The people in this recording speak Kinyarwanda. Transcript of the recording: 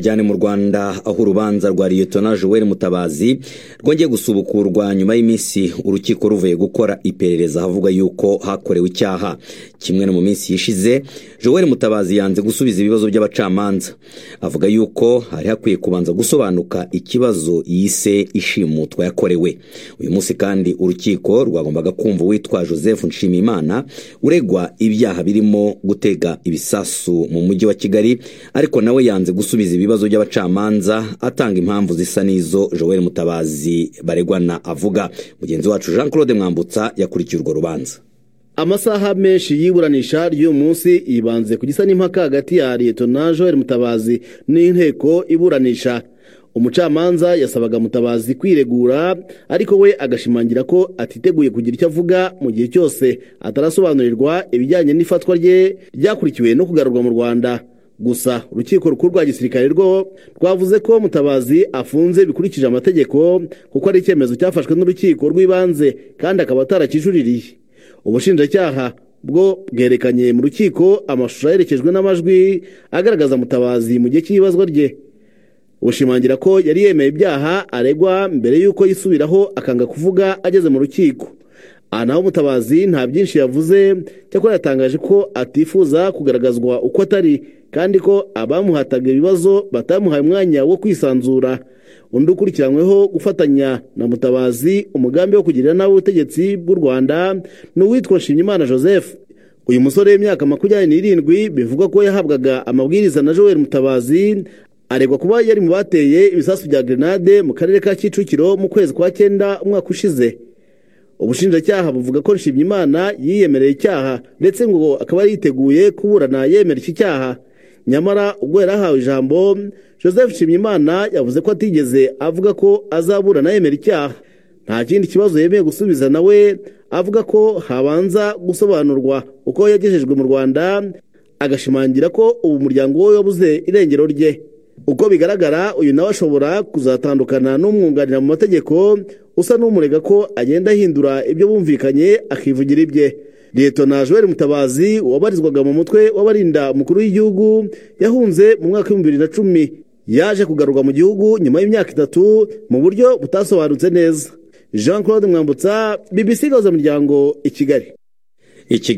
cyane mu rwanda aho urubanza rwa liyetona joel mutabazi rwongeye gusubukurwa nyuma y'iminsi urukiko ruvuye gukora iperereza havuga yuko hakorewe icyaha kimwe no mu minsi yishize joel mutabazi yanze gusubiza ibibazo by'abacamanza avuga yuko hari hakwiye kubanza gusobanuka ikibazo yise ishimutwa yakorewe uyu munsi kandi urukiko rwagombaga kumva uwitwa joseph nshimiyimana uregwa ibyaha birimo gutega ibisasu mu mujyi wa kigali ariko nawe yanze gusubiza ibibazo ibibazo by'abacamanza atanga impamvu zisa n'izo joel mutabazi baregwana avuga mugenzi wacu jean claude mwambutsa yakurikiye urwo rubanza amasaha menshi y'iburanisha ry'uyu munsi yibanze ku gisa n'impaka hagati ya liyetona joel mutabazi n'inteko iburanisha umucamanza yasabaga mutabazi kwiregura ariko we agashimangira ko atiteguye kugira icyo avuga mu gihe cyose atarasobanurirwa ibijyanye n'ifatwa rye ryakurikiwe no kugarurwa mu rwanda gusa urukiko rukuru rwa gisirikare rwo rwavuze ko mutabazi afunze bikurikije amategeko kuko ari icyemezo cyafashwe n'urukiko rw'ibanze kandi akaba atarakijuririye ubushinjacyaha bwo bwerekanye mu rukiko amashusho aherekejwe n'amajwi agaragaza mutabazi mu gihe cy'ibibazwa rye bushimangira ko yari yemeye ibyaha aregwa mbere y'uko yisubiraho akanga kuvuga ageze mu rukiko aha naho mutabazi nta byinshi yavuze cyakora yatangaje ko atifuza kugaragazwa uko atari kandi ko abamuhataga ibibazo batamuhaye umwanya wo kwisanzura undi ukurikiranyweho gufatanya na mutabazi umugambi wo kugirira nabi ubutegetsi bw'u rwanda ni uwitwa nshimyimana joseph uyu musore w'imyaka makumyabiri n'irindwi bivugwa ko yahabwaga amabwiriza na joel mutabazi aregwa kuba yari mu bateye ibisasu bya grenade mu karere ka kicukiro mu kwezi kwa cyenda umwaka ushize ubushinjacyaha buvuga ko nshimyimana yiyemereye icyaha ndetse ngo akaba yiteguye kuburana yemera iki cyaha nyamara ubwo yari ahawe ijambo joseph nshimyimana yavuze ko atigeze avuga ko azaburana yemera icyaha nta kindi kibazo yemeye gusubiza nawe avuga ko habanza gusobanurwa uko yagejejwe mu rwanda agashimangira ko ubu umuryango we wabuze irengero rye uko bigaragara uyu nawe ashobora kuzatandukana n'umwunganira mu mategeko usa n'umurega ko agenda ahindura ibyo bumvikanye akivugira ibye liyetona joel mutabazi wabarizwaga mu mutwe w'abarinda umukuru w'igihugu yahunze mu mwaka w'ibihumbi bibiri na cumi yaje kugarurwa mu gihugu nyuma y'imyaka itatu mu buryo butasobanutse neza jean claude mwambutsa bbc gahuza umuryango i kigali